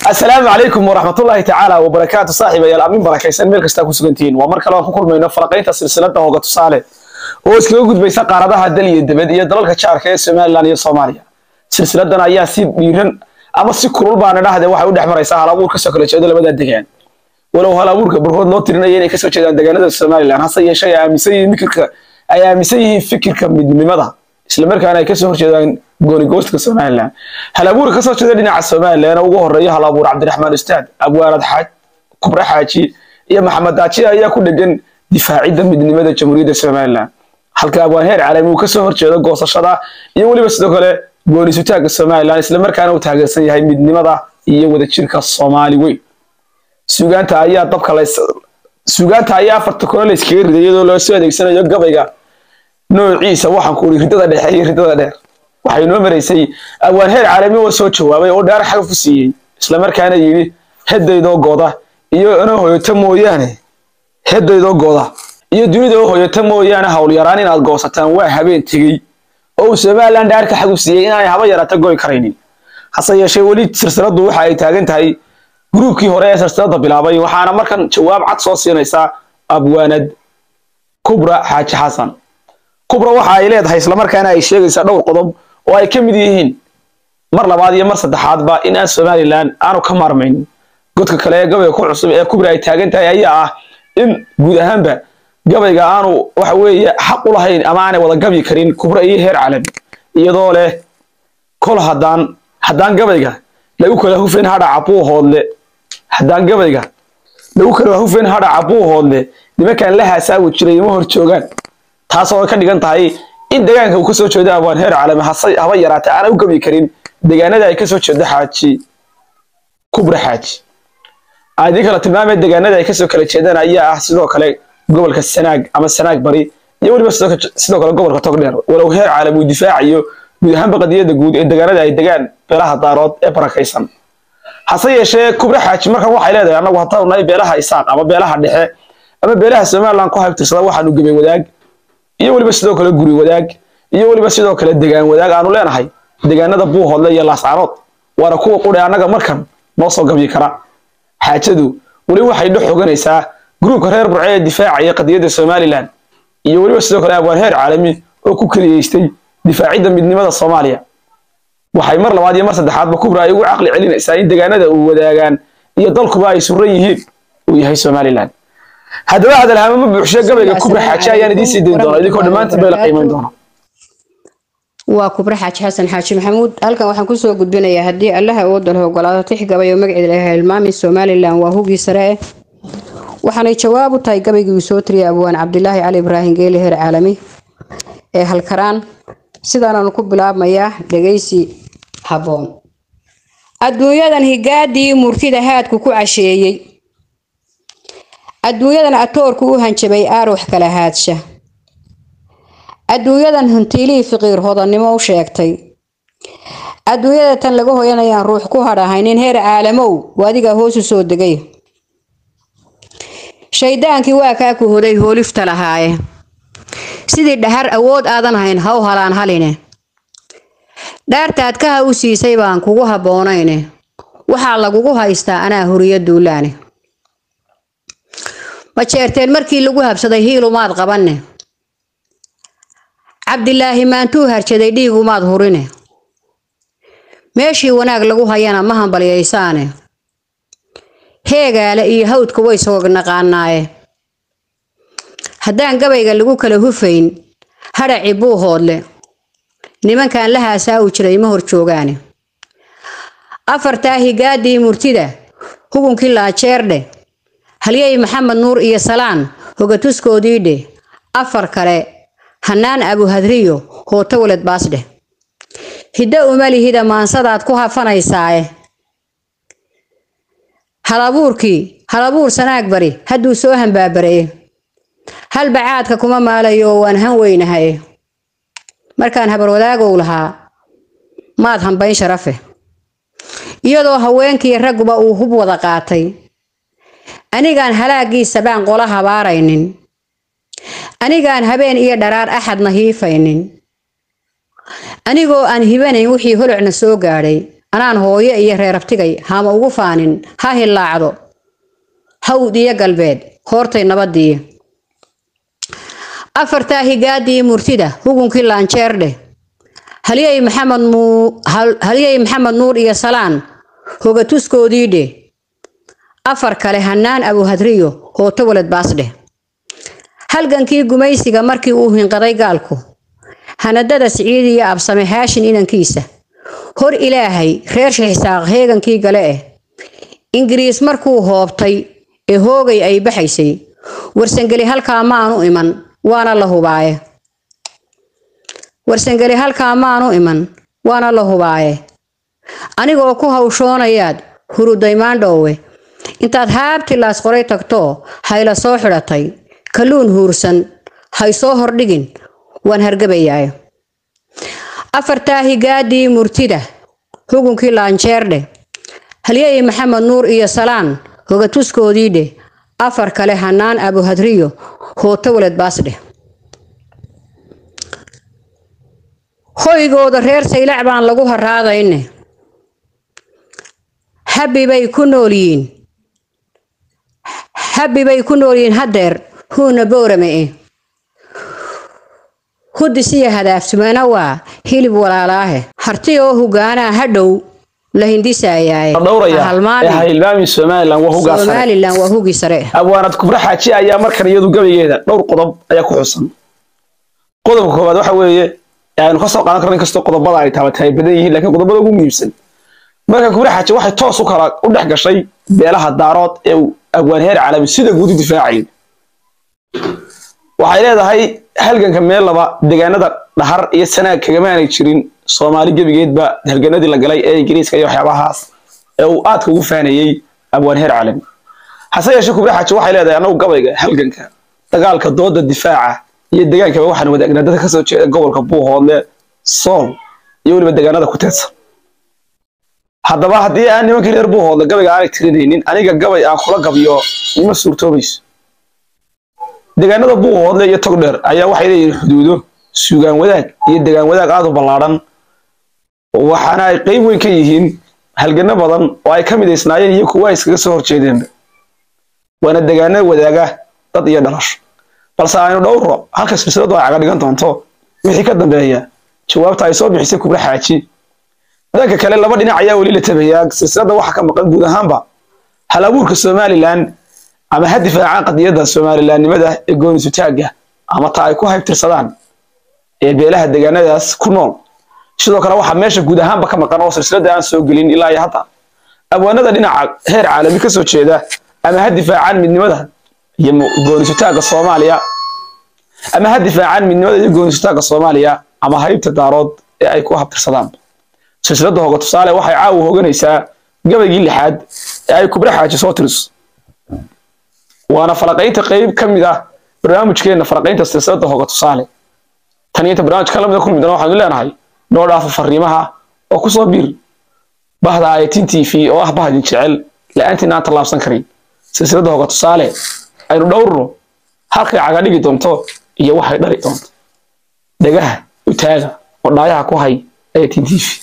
asalaamu calaykum waraxmatullaahi tacaala wabarakaatu saaxiibayaal amin barakaysan meel kastaa ku sugantihiin waa mar kale aan ku kulmayno falaqaynta silsilada hooga tusaale oo iskaga gudbaysa qaaradaha dal iyo debed iyo dalalka jaarka ee somalilan iyo soomaaliya silsiladan ayaa si dhiiran ama si kulul baana dhahde waxay u dhex maraysaa hal abuur kasoo kala jeedo labada degaan walow hal abuurka barkood loo tirinaya inay kasoo jeedaan deegaanada somalilan hase yeeshee ay aaminsan yihiin fikirka ay aaminsan yihiin fikirka midnimada islamarkaana ay kasoo horjeedaan goonigoostka somalilan hal abuurka kasoo jeeda dhinaca somalilan ugu horeeya hal abuur cabdiraxmaan ustaad abwaanad xaaj kubre xaaji iyo maxamed daaji ayaa ku dhegan difaacidda midnimada jamhuuriyadda somalilan halka abwaan heer caalami uu kasoo horjeedo goosashada iyo weliba sidoo kale goonisutaagga somalilan islamarkaana uu taageersan yahay midnimada iyo wadajirka soomaali weyn suugaanta ayaa dabka lays suugaanta ayaa afarta kore la iskaga riday iyadoo loo soo adeegsanayo gabayga noociisa waxaan ku uri ridada dhexe iyo ridada dheer waxay noo maraysay abwaan heer caalami oo soo jawaabay oo dhaar xagaf u siiyey islamarkaana yidhi hedaydoo gooda iyo inoo hoyata mooyaane hedaydoo gooda iyo dunidoo hoyata mooyaane howlyaraan inaad goosataan waa habeen tegey oo uu somalilan dhaarka xag u siiyey inaanay haba yaraata goy karaynin hase yeeshee weli silsiladu waxa ay taagan tahay gruubkii hore ee silsilada bilaabay waxaana markan jawaab cad soo siinaysaa abwaanad kubra xaaji xasan kubra waxa ay leedahay islamarkaana ay sheegaysaa dhowr qodob oo ay ka mid yihiin mar labaad iyo mar saddexaadba in aan somalilan aanu ka maarmayn godka kale ee gabayga ku cusub ee kubra ay taagan tahay ayaa ah in guud ahaanba gabayga aanu waxa weeye xaq u lahayn ama aanay wada gabi karin kubra iyo heer caalami iyadoo leh kol haddaan haddaan gabayga lagu kala hufeen hadhaca buuhoodle haddaan gabayga lagu kala hufeen hadhaca buuhoodle nimankan la haasaawi jiray ima hor joogaan taasoo ka dhigan tahay in deegaanka uu kasoo jeedo abwaan heer caalami hase haba yaraata aanay u gabi karin deegaanada ay kasoo jeedo xaaji kubra xaaji aadii kala tilmaamay deegaanada ay kasoo kala jeedaan ayaa ah sidoo kale gobolka sanaag ama sanaag bari iyo weliba sidoo kale gobolka togdheer walow heer caalami uu difaacayo guud ahaanba qadiyada guud ee deegaanada ay degaan beelaha daarood ee barakaysan hase yeeshee kubra xaaji markan waxay leedahay annagu haddaan nahay beelaha isaaq ama beelaha dhexe ama beelaha somaliland ku haybtirsada waxaanu gebay wadaag iyo weliba sidoo kale guri wadaag iyo weliba sidoo kale degaan wadaag aanu leenahay deegaanada buuhoodle iyo laascaanood waana kuwa qudhe annaga markan noo soo gabyi kara xaajadu weli waxay dhex xoganaysaa gruubka reer burce ee difaacaya qadiyadda somalilan iyo weliba sidoo kale abwaan heer caalami oo ku keliyeystay difaacidda midnimada soomaaliya waxay mar labaad iyo mar saddexaadba kubra ay ugu caqli celinaysaa in deegaanada uu wadaagaan iyo dalkuba ay suran yihiin uu yahay somalilan haddaba hadalhaamo ma buuxsho gabayga kubra xaaji ayaan idiin sii dayn doona idinkoo dhammaantiin bay la qiimayn doona waa kubre xaaji xasan xaaji maxamuud halkan waxaan kusoo gudbinayaa haddii allaha awoodda leh ogolaado tix gabay oo magaceeda laha hilmaami somalilan waa hugii sare eh waxaanay jawaab u tahay gabaygii uu soo tiriyay abwaan cabdilaahi cali ibraahim geeli heer caalami ee halkaraan sidaanaanu ku bilaabmayaa dhegaysi habboon adduunyadan higaadii murtida haadku ku casheeyey adduunyadan atoorku u hanjabay aaruux kala haadsha adduunyadan huntiilihii fiqiir hodannimo u sheegtay adduunyada tan laga hoyanayaan ruux ku hadhahaynin heer caalamow adigaa hoos u soo degay shaydaankii waa kaa ku hoday hoolifta lahaaye sidii dhahar awood aadan hayn ha u halaan haline dhaartaad kaha u siisay baan kugu habboonayne waxaa lagugu haystaa anaa horiyo duulaane ma jeerteen markii lagu habsaday hiilumaad qabanne cabdilaahi maantuu harjaday dhiigumaad hurine meeshii wanaag lagu hayana ma hambalyaysaane heegaale iyo hawdka way soog naqaanaaye haddaan gabayga lagu kala hufayn hadhaci buuhoodle nimankan la haasaawi jiray ma hor joogaane afartaa higaadii murtida hugunkii laajeerdhe halyey maxamed nuur iyo salaan hogatuskoodiidhe afar kale hanaan abuhadriyo hooto waled baasdheh hiddo umalihida maansadaad ku hafanaysaae halabuurkii halabuur sanaag bari hadduu soo hambaabareye halbacaadka kuma maalayo oo waan han weynahaye markaan habarwadaagow lahaa maad hambayn sharafe iyadoo haweenkii ragguba uu hub wada qaatay anigaan halaagiisa baan qola habaaraynin anigaan habeen iyo dharaar axadna hiifaynin anigoo aan hibanayn wixii holocna soo gaadhay anaan hooyo iyo reerabtigay hama ugu faanin ha hillaacdo hawd iyo galbeed hoortay nabadii afartaa higaadii murtida hugunkii laanjeerdhe halyey maxamed halyey maxamed nuur iyo salaan hogatuskoodii dheh afar kale hanaan abuhadriyo hooto walad baasdheh halgankii gumaysiga markii uu hinqaday gaalku hanadada siciid iyo absame haashin inankiisa hor ilaahay reer shixisaaq heegankii gale eh ingiriis markuu hoobtay ee hoogay ay baxaysay warsangeli halkaa maanu iman waana la hubaaye warsangeli halkaa maanu iman waana la hubaaye anigoo ku hawshoonayaad hurudaymaandhoowe intaad haabtilaas qoray tagtoo hayla soo xidhatay kalluun huursan hay soo hordhigin waan hargabayaayo afartaa higaadii murtida hugunkii laanjeerdhe halyey maxamed nuur iyo salaan hogatuskoodii dheh afar kale hanaan abuhadriyo hooto walad baasdheh hoygooda reer saylac baan lagu haraadayne habbi bay ku nool yihiin habbi bay ku nool yihiin haddeer huuna boorame e hudisiya hadaaftumana waa hilib walaalaahe harti oo hogaanaa hadhow la hindisayaaye hilmaami somalilan waa hugaa sare somalilan waa hugii sare abwaanad kubra xaaji ayaa markan iyadu gabaygeeda dhowr qodob ayaa ku xusan qodobka koowaad waxa weeye aynu ka soo qaadan karno inkastoo qodobada ay taabatay ay badan yihiin laakiin qodobada ugu muhiimsan marka kubra xaaji waxay toos u kala u dhex gashay beelaha daarood ee uu abwaan heer caalami sida guud u difaacayay waxay leedahay halganka meel laba deegaanada dhahar iyo sanaag kagamaanay jirin soomaali gebigeedba halganadii la galay ee ingiriiska iyo waxyaabahaas ee uu aadka ugu faanayey abwaan heer caalami hase yeeshee kubra xaaji waxay leedahay annagu gabayga halganka dagaalka dooda difaaca iyo degaankaba waxaan wadaagnaa dadka kasoo jeeda gobolka buuhoodle sool iyo weliba deegaanada ku teedsan haddaba haddii aan nimankii reer buuhoodle gabayga aanay tirinaynin aniga gabay aan kula gabiyo ima suurtoobayso deegaanada buuhoodle iyo togdheer ayaa waxay leeyihiin xuduudo suugaan wadaag iyo degaan wadaag aad u ballaadhan waxaana ay qeyb weyn ka yihiin halgano badan oo ay ka midaysnaayeen iyo kuwa ay iskaga soo horjeedeenba waana deegaano wadaaga dad iyo dhalasho balse aynu dhowro halka silsiladu ay caga dhigan doonto wixii ka dambeeya jawaabta ay soo bixisay kubra xaaji dhanka kale laba dhinac ayaa weli la tabayaa silsilada waxa ka maqan guud ahaanba hal abuurka somalilan ama ha difaacaan qadiyadda somalilaannimada ee goonisutaagga ama ta ay ku haybtirsadaan ee beelaha deegaanadaas ku nool sidoo kale waxaa meesha guud ahaanba ka maqan oo silsilada aan soo gelin ilaa iyo hadda abwaanada dhinaca heer caalami ka soo jeeda ama ha difaacaan midnimada iyo goonisutaagga soomaaliya ama ha difaacaan midnimada iyo goonisutaagga soomaaliya ama haybta daarood ee ay ku habtirsadaan silsilada hoga tusaale waxay caawa hoganaysaa gabaygii lixaad ee ay kubra xaaji soo tiriso waana falaqaynta qeyb ka mid ah barnaamijkeenna falaqaynta silsilada hoga tusaale tan inta barnaamijka lamida kulmi doona waxaanu leenahay noo dhaafo fariimaha oo kusoo biir bahda ayatin t v oo ah bahdin jecel la-aantiin aan tallaabsan karin silsilada hoga tusaale aynu dhowrno halkay caga dhigi doonto iyo waxay dhali doonto dhegaha u taaga oo dhaayaha ku hay ayatin t v